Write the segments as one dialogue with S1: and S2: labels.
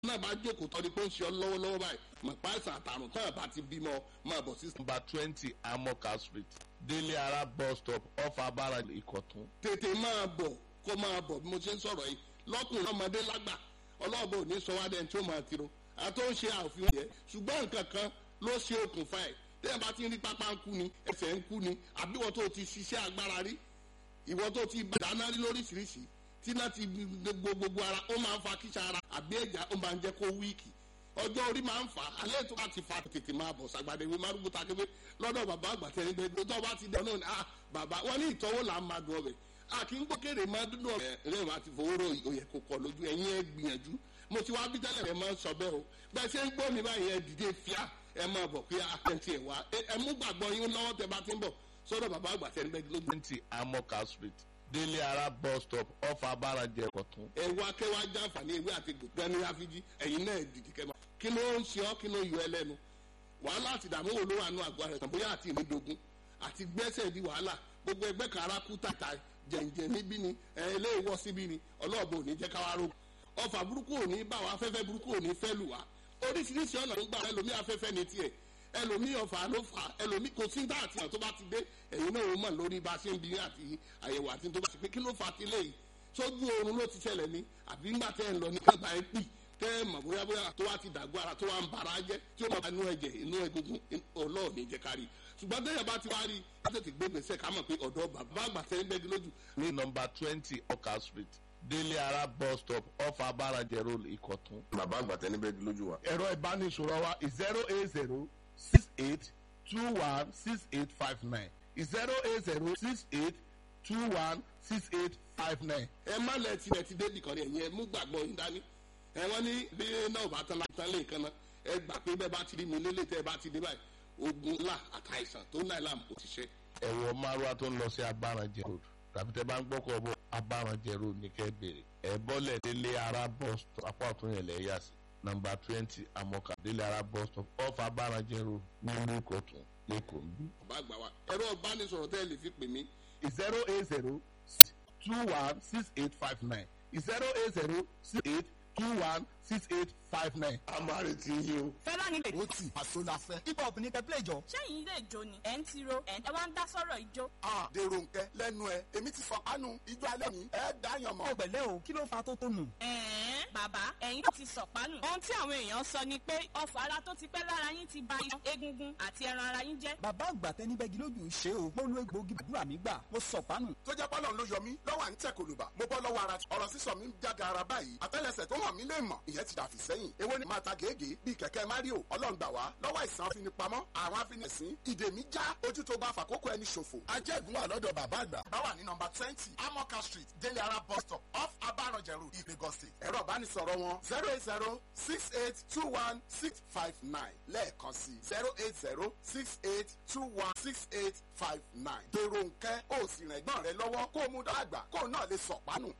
S1: náà bá jókòó tọ́ ni pé ó ń ṣe ọ lọ́wọ́lọ́wọ́ báyìí mọ̀ pa àìsàn àtàrùn tán àbá ti bímọ máa bọ̀ sí.
S2: number twenty amoka street délé ara bus stop off abara ìkọ̀tún.
S1: tètè máa bọ̀ kó máa bọ̀ bí mo ṣe ń sọ̀rọ̀ yìí lọ́kùnrin ọmọdé lágbà ọlọ́ọ̀bọ ò ní sọ wá dẹ́n tí ó máa tiro àtó ń ṣe àfihàn yẹn ṣùgbọ́n nǹkan kan ló ṣe okùnfà ẹ̀ tẹ́yìn bá ti ń rí pápá ń kú ni ẹsẹ̀ ń kú ni àbí ìwọ tó ti ṣiṣẹ́ agbára rí ìwọ tó ti dáná rí lóríṣiríṣi tí náà ti gbogbo gbogbo ara ó máa ń fa kíṣà ara àbí ẹ̀já ó máa ń jẹ́ kó wíìkì ọjọ́ orí máa ń fà á alẹ́ tó bá ti fa tètè máa bọ̀ sàgbàdé ìwé márùn bùtà kébé lọ́dọ̀ bàbá àgbà tẹ̀lé bẹ́ẹ̀ tó bá ti dẹ̀ náà ni ah bàbá wọn ní ìtọ́wò là ń máa dùn ọbẹ̀ a kì í gbókèrè máa dúdú ọbẹ̀ rẹ̀ máa ti fowó rò òyẹ̀ kò kọ̀ lójú ẹ̀yin ẹ̀ gbìyànjú mo ti wá bí tẹ́lẹ̀ rẹ̀ máa ń sọ bẹ́ẹ̀ o bẹ́ẹ̀ ṣe ń gbọ́ mi báyìí ẹ̀ dìde fíà ẹ̀ máa bọ̀ pé àtẹ̀ntì ẹ̀ wá ẹ̀ mú gbàgbọ́ yín lọ́wọ́ tẹ bá ti ń bọ̀ sọ́dọ̀ bàbá àgbà tẹ̀lé bẹ́ẹ̀ lójú.
S2: twenty amoka street délé ara bus stop off abara ìkọ̀tún.
S1: ẹ wá kẹ́ wá jàǹfààní ewé àti gbogbo ẹni àfijì ẹ̀yin náà dìde kẹ́ máa kí ló ń ṣe ọ́ kí ló yọ ẹ lẹ́nu wàhálà àti ìdààmú wo ló wà nù àgọ́ rẹ̀ tàn bóyá àti ìrìndògún àti gbẹ́sẹ̀ di wàhálà gbogbo ẹgbẹ́ kan ara kú tàtà jẹ̀ǹjẹ̀ níbí ni ẹ ilé ìwọ síbí ni ọlọ́ọ̀bù ò ní jẹ́ káwá ró ọfà burúkú ò ní bá wa afẹ́fẹ́ burúkú ò ní fẹ́ lù wá oríṣiríṣi ọ̀nà ló gbà ẹlòmí afẹ́fẹ́ ní tiẹ̀ ẹlòmí ọfà ló fà ẹlòmí kò sí dá àti tó bá ti dé ẹ̀yin náà ó mọ̀ lórí bá a ṣe ń bi àti àyẹ̀wò àti tó bá ti pé kí ló fà á ti léyìí sójú oorun ló ti ṣẹlẹ̀ ní àbí ńgbà tẹ́ ẹ̀ ń lọ ní kẹta ẹ̀ pì tẹ́ ẹ̀ mọ̀ bóyá bóyá tó wá ti dàgbọ́ ara tó wá ń bara jẹ́ tí ó máa inú ẹ̀jẹ̀ inú egungun ọlọ́ọ̀ni jẹ́ kárí ṣùgbọ́n tẹ́yẹ̀ bá ti wá rí i tètè gbé gbèsè ká mọ̀ pé ọ̀dọ́ bàbá àgbà tẹ́ ń bẹ́gi lójú.
S2: ní number twenty oka street délé ara bus stop off abara road ìkọ̀tún.
S3: bàbá àgbà tẹ́ ní bẹ́gi lójú wa.
S4: ẹ̀rọ ìbánisọ̀rọ̀ wa zero eight zero six eight two one six eight five nine zero eight zero six eight two one six eight five nine.
S1: ẹ má lẹ tilẹ̀ ti débì kan rí ẹ̀yin ẹ mú gbàgbọ́ yín dání ẹ wọ́n ní bí náà bá tán láti tán lé nǹkan náà ẹ gbà pé bẹ́ẹ̀ bá ti rí mi lélẹ̀ tẹ́ ẹ bá ti dé báyìí ogun ńlá àtàìsàn tó náà làm kò ti ṣe.
S2: ẹ̀wọ̀ márùá tó ń lọ sí abaranjẹ road tàbí tẹ bá ń gbọ́kọ̀ bọ̀ abaranjẹ road ní kẹ́ bèrè ẹ̀ bọ́lẹ̀ délé ara bus stop apá ọ̀tún yẹn lẹ̀ yà sí number twenty amoka délé ara bus stop off abaranjẹ road nílùú ìkọ̀tún lẹ́kọ̀ọ́ ń bí.
S1: ọba àgbà wa ẹ̀rọ ìbánisọ̀rọ̀ tẹ́ ẹ lè fi pè mí
S4: zero eight zero two one six eight five nine zero eight zero six eight two one six eight five nine.
S1: a máa retí yín o.
S5: fẹ́lá nílé.
S6: ó tì àṣọ la fẹ́. hip hop ní kẹ́ play jọ.
S5: sẹ́yìn ilé ìjó ni ẹ̀ ń tiro ẹ̀ ń wá ń dá sọ́rọ̀ ìjó.
S6: a dèrò nkẹ lẹ́nu ẹ èmi ti sọ kánú ijó alẹ́ ní ẹ dáyàn mọ́.
S7: ẹ pẹ̀lẹ́ o kí ló fa tó tó nù.
S5: ẹ̀ẹ́n bàbá ẹ̀yin ti sọ̀pánù. ohun tí àwọn èèyàn sọ ni pé ọfà ara tó ti pẹ́ lára yín ti ba iyan egungun àti ẹran ara yín jẹ́.
S7: bàbá àgbà tẹni bẹ́gi lójú ṣe o mo lo egbòogi àdúrà mi gbà mo sọ pánù.
S6: tó jẹ́ pọ́lọ́n ló yọ mí lọ́wọ́ à ń tẹ̀ kòlùbà mo bọ́ lọ́wọ́ ara ọ̀rọ̀ sísọ mi ń jáde ara báyìí àtẹ́lẹsẹ̀ tó hàn mí lè mọ̀ ìyẹn ti dàfí sẹ́yìn èwo ni máa ta gègé bíi kẹ̀kẹ́ mario ọlọ́run gbà wá lọ́wọ́ ìsàn afinipamọ́ àwọn afinisìn ìdè mi já ojú tó bá fàkókò ẹni ṣòfò ajẹ́gun wà lọ́dọ̀ bàbá àgbà bá wà ní nọmba twenty amoka street délé ara bus stop off abaranjẹ road ìpègọ́ state ẹ̀rọ ìbánisọ̀rọ̀ wọn zero eight zero six eight two one six five nine lẹ́ẹ̀kan sí zero eight zero six eight two one six eight five nine dèrò nkẹ́ ó sì rìn ẹ̀gbọ́n rẹ lọ́wọ́ kó o mú dàgbà kó o náà lè sọ̀pánù.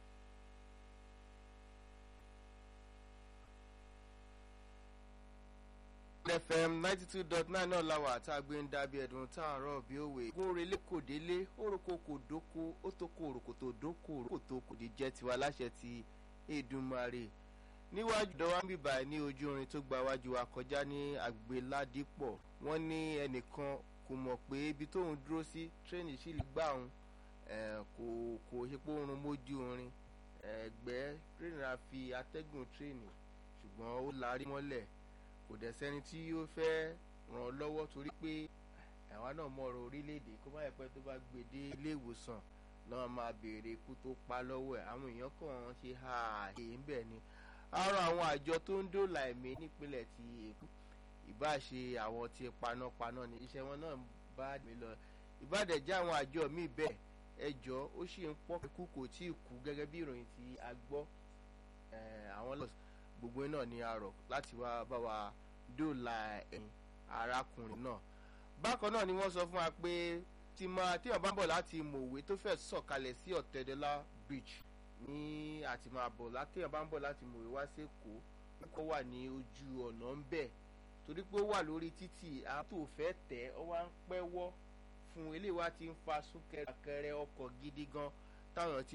S8: fm ninety two dot nine náà la wà tá a gbé ń dábí ẹ̀dùn tá a rọ̀ bí òwe. gúnrelé kò délé orúkọ kò dóko ó tó kó orúkọ tó dóko orúkọ tó kò di jẹ́ tiwa láṣẹ ti èdùmarè. níwájú dọ́wọ́ ń bìbà ní ojú orin tó gba wájú wa kọjá ní àgbéládìpọ̀ wọ́n ní ẹnìkan kò mọ̀ pé ibi tóun dúró sí tírẹ́nì sì lè gbà òun kò kò ṣe pé oorun mójú orin ẹgbẹ́ tírẹ́nì ra fi atẹ́gùn tírẹ́nì ṣùgbọ́n ó larí mọ́lẹ̀ kò dẹ̀ sẹ́ni tí yóò fẹ́ ràn ọ́ lọ́wọ́ torí pé àwa náà mọ̀ ọ̀rọ̀ orílẹ̀-èdè kó má yẹ pé tó bá gbé dé ilé ìwòsàn náà máa béèrè ikú tó pa lọ́wọ́ ẹ̀ àwọn èèyàn kàn ń ṣe ààyè ńbẹ̀ ni àárọ̀ àwọn àjọ tó ń dóòlà ẹ̀mí nípínlẹ̀ ti èkó ìbáṣe àwọn ti panápaná ni iṣẹ́ wọn náà bá mi lọ ìbádẹ́jẹ́ àwọn àjọ míì bẹ́ẹ̀ ẹjọ́ ó sì ń pọ́ ikú kò tí ì kú gẹ́gẹ́ bí ìròyìn tí a gbọ́ àwọn lọ́sọ̀ gbogbo náà ni a rọ̀ láti wá bá wa dóòlà ẹ̀yìn arákùnrin náà bákan náà ni wọ́n sọ fún wa pé tí máa tí wọ́n bá ń bọ̀ láti mòwe tó fẹ́ sọ̀kalẹ̀ sí ọ̀tẹ̀dọ́là bridge ní àti máa bọ̀ láti wọ́n bá ń bọ̀ láti mòwe wá sí èkó kó wà ní ojú ọ̀nà ń bẹ̀ torí pé ó wà lórí títì àtò fẹ́ tẹ̀ ọ́ wá ń pẹ́ wọ́ fún eléyìí wá ti ń fa súnkẹrẹ ọkọ̀ gidi gan táwọn ti